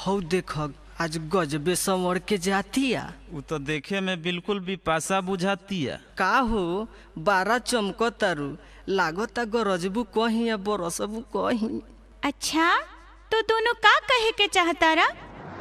हौ देख आज गजबे संवर के जातिया उ तो देखे में बिल्कुल भी पासा बुझातिया का हो बारा चमकतारू लागता गरजबू कहीं या बरसबू कहीं अच्छा तो दोनों का कहे के चाहतारा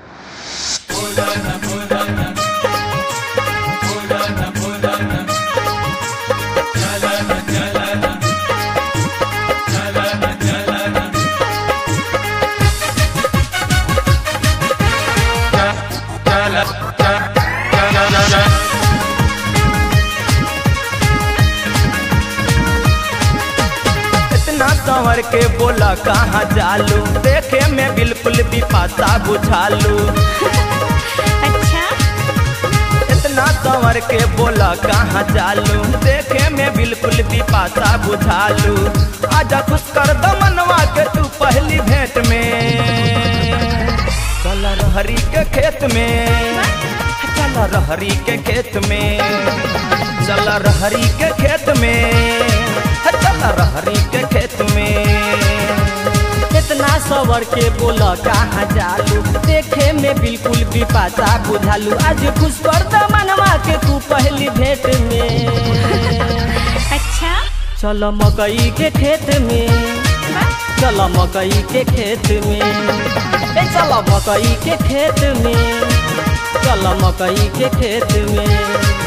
इतना संवर के बोला कहाँ जालू देखे में बिल्कुल भी पासा बुझालू अच्छा इतना संवर के बोला कहाँ जालू देखे में बिल्कुल भी पासा बुझालू आजा खुश कर दो मनवा के तू पहली भेंट में चल रहरी के खेत में चल रहरी के खेत में चल रहरी के खेत में चल रहरी के खेत में इतना सवर के बोल कहाँ जालू देखे में बिल्कुल भी पासा बुझालू आज खुश कर द मनवा के तू पहली भेंट में अच्छा चल मकई के खेत में चल मकई के खेत में ए चल मकई के खेत में चल मकई के खेत में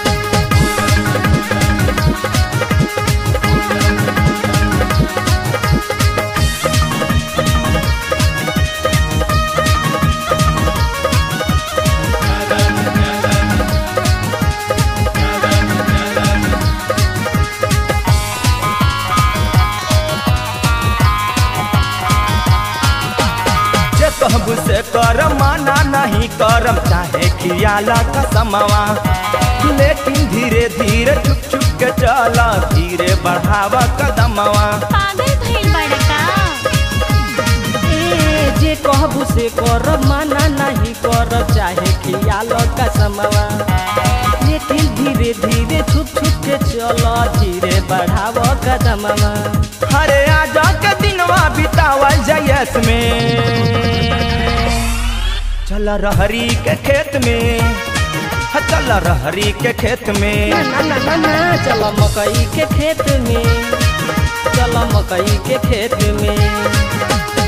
जे कहबू से कर माना नहीं करम चाहे खियाला कसमवा लेकिन धीरे धीरे छुप छुप के चला धीरे बढ़ावा कदमवा पागल भइल बड़का ए जे कहबू से कर माना नहीं कर चाहे खियाल का समवा लेकिन धीरे धीरे छुप छुप के चल धीरे बढ़ाव कदमवा हरे आजा के दिनवा बितावल जयस में चल रहरी के खेत में ह, चल रहरी के खेत में ना ना ना ना ना चल मकई के खेत में चल मकई के खेत में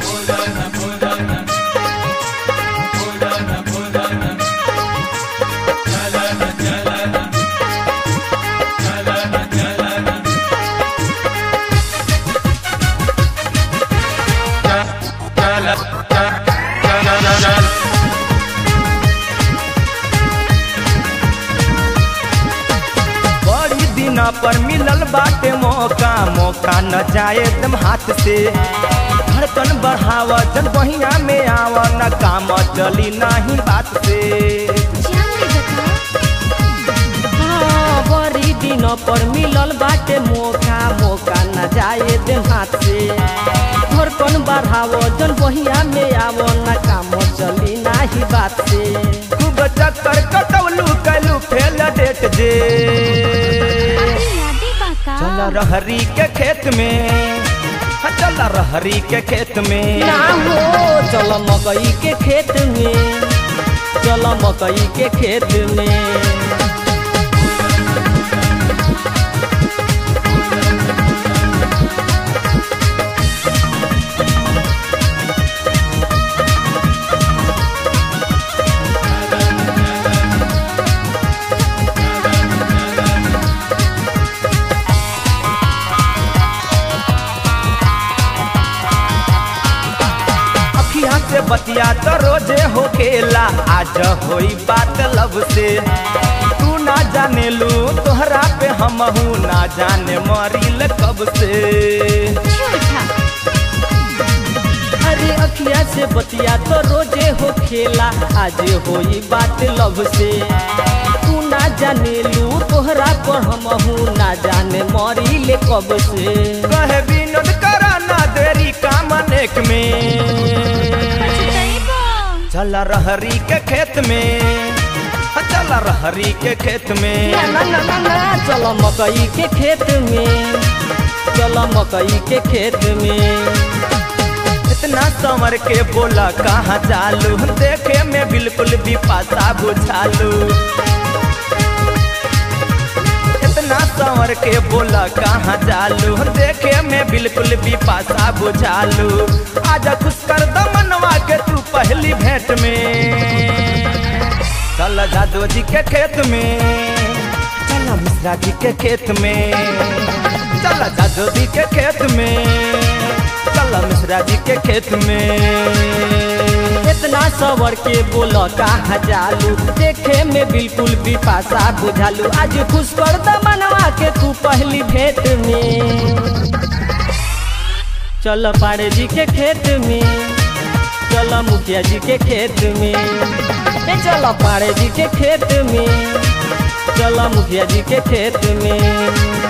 बड़ी दिना पर मिलल बाटे मौका मौका न जाए तुम हाथ से धड़कन बढ़ावा जन बहिया में आवा न काम चली नहीं बात से जान ले बता हाँ, बड़ी दिन पर मिलल बाटे मौका मौका न जाए दे हाथ से धड़कन बढ़ावो जन बहिया में आवो न काम चली नाही बात से खूब चक्कर कटौलू कैलू फेल डेट जे अरे यादे बाका चल रहरी के खेत में ह, चल रहरी के खेत में ना हो चल मकई के खेत में चल मकई के खेत में अखिया से बतिया तो रोजे हो खेला आज होई बात लब से तू ना जाने लू तोहरा पे हम ना जाने मरील कब से झूठा अरे अखिया से बतिया तो रोजे हो खेला आज होई बात लव से तू ना जाने लू तोहरा पर हम ना जाने मरी ले कब से कहे विनोद करा ना देरी काम अनेक में पछतैबो चल रहरी के खेत में ह, चल रहरी के खेत में ना ना ना ना ना चल मकई के खेत में चल मकई के खेत में इतना संवर के बोला कहाँ चालू देखे में बिल्कुल भी पासा बुझालू इतना संवर के बोला कहाँ चालू देखे में बिल्कुल भी पासा बुझालू आज खुश कर दमनवा के तू पहली भेंट में चल जादू जी के खेत में चल मिश्रा जी के खेत में चल जादू जी के खेत में चल मिश्रा जी के खेत में इतना सवर के बोल कहा जालू देखे में बिल्कुल भी पासा बुझालू आज खुश कर द मनवा के तू पहली भेंट में चल पाड़े जी के खेत में चल मुखिया जी के खेत में ए चल पाड़े जी के खेत में चल मुखिया जी के खेत में